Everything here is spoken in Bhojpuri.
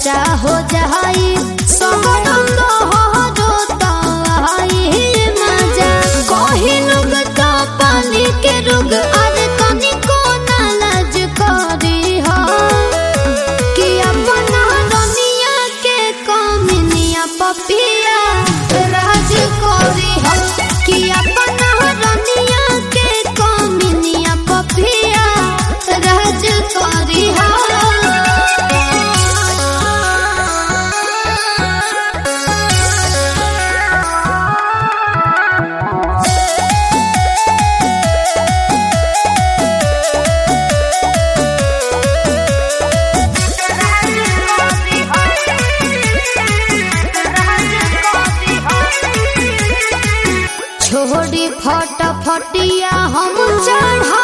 चर्चा हो जाई सगरम लहरो तवाई मजा कही लोग तो पानी के रुग अरे तनिको ना लाज करी हो कि अपना दुनिया के कमिनिया पपिया राज करी हो कि अपना दुनिया के कमिनिया पपिया राज करी हो छोड़ी फट फटिया हम चढ़ा